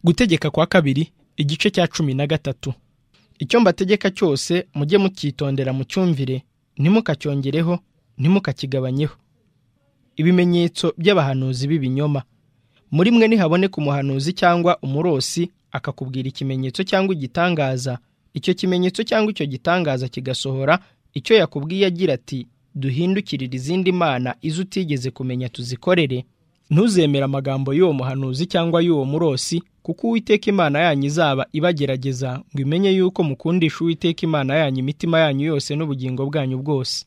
gutegeka kwa kabiri igice cya cumi na gatatu icyo mbategeka cyose mujye mucyitondera mu cyumvire ntimukacyongereho ntimukakigabanyeho ibimenyetso by'abahanuzi b'ibinyoma muri mwe nihaboneka umuhanuzi cyangwa umurosi akakubwira ikimenyetso cyangwa igitangaza icyo kimenyetso cyangwa icyo gitangaza kigasohora icyo yakubwiye agira ati duhindukirire izindi mana izo utigeze kumenya tuzikorere ntuzemere amagambo y'uwo muhanuzi cyangwa y'uwo murosi kuko uwiteka imana yanyu izaba ibagerageza ngo imenye yuko mukundisha uwiteka imana yanyu imitima yanyu yose n'ubugingo bwanyu bwose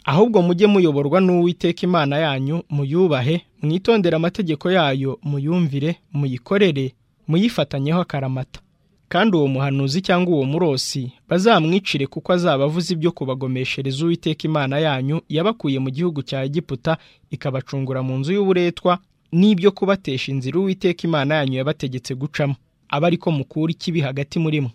ahubwo mujye muyoborwa n'uwiteka imana yanyu muyubahe mwitondere amategeko yayo muyumvire muyikorere muyifatanyeho akaramata kandi uwo muhanuzi cyangwa uwo murosi bazamwicire kuko azaba avuze ibyo kubagomeshereza uwiteka imana yanyu yabakuye mu gihugu cya egiputa ikabacungura mu nzu y'uburetwa n'ibyo kubatesha inzira uwiteka imana yanyu yabategetse gucamo aba ariko mukura ikibi hagati muri mwe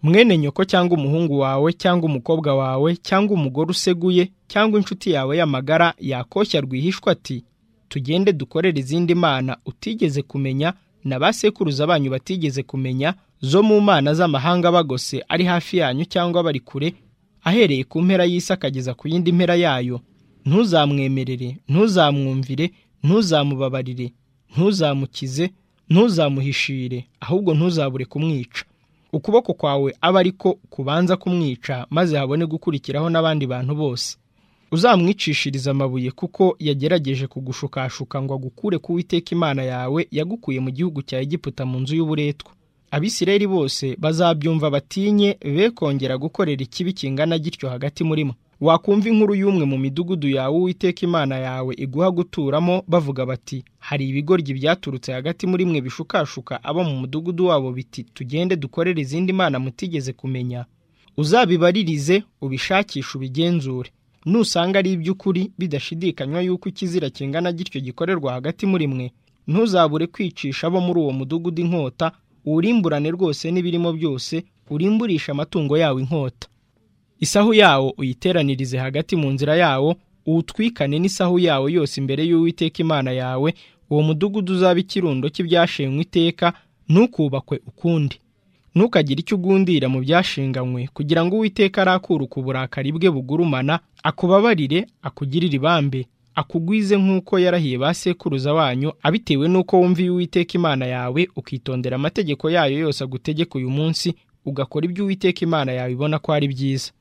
mwene nyoko cyangwa umuhungu wawe cyangwa umukobwa wawe cyangwa umugore useguye cyangwa inshuti yawe y'amagara yakoshya rwihishwa ati tugende dukorere izindi mana utigeze kumenya na ba sekuruza banyu batigeze kumenya zo mu mana z'amahanga bagose ari hafi yanyu cyangwa bari kure ahereye ku mpera y'isi akageza ku yindi mpera yayo ntuzamwemerere ntuzamwumvire ntuzamubabarire ntuzamukize ntuzamuhishire ahubwo ntuzabure kumwica ukuboko kwawe aba ariko kubanza kumwica maze habone gukurikiraho n'abandi bantu bose uzamwicishiriza amabuye kuko yagerageje kugushukashuka ngo agukure ku witeka imana yawe yagukuye mu gihugu cya egiputa mu nzu y'uburetwa abisirayeli bose bazabyumva batinye be kongera gukorera ikibi kingana gityo hagati muri mwe wakumva inkuru y'umwe mu midugudu yawe uwiteka imana yawe iguha guturamo bavuga bati hari ibigoryi byaturutse hagati muri mwe bishukashuka abo mu mudugudu wabo biti tugende dukorere izindi mana mutigeze kumenya uzabibaririze ubishakishe ubigenzure nusanga ari iby'ukuri bidashidikanywa yuko ikizira kingana gityo gikorerwa hagati muri mwe ntuzabure kwicisha abo muri uwo mudugudu inkota uwurimburane rwose n'ibirimo byose urimburisha amatungo yawe inkota isahu yawo uyiteranirize hagati mu nzira yawo uwutwikane n'isahu yawo yose imbere y'uwiteka imana yawe uwo mudugudu uzaba ikirundo cy'ibyashenywe iteka ntukubakwe ukundi ntukagire icyo ugundira mu byashinganywe kugira ngo uwiteka arakuruka uburakari bwe bugurumana akubabarire akugirire ibambe akugwize nk'uko yarahiye ba sekuruza wanyu abitewe n'uko wumviye uwiteka imana yawe ukitondera amategeko yayo yose agutegeka uyu munsi ugakora ibyo uwiteka imana yawe ibona ko ari byiza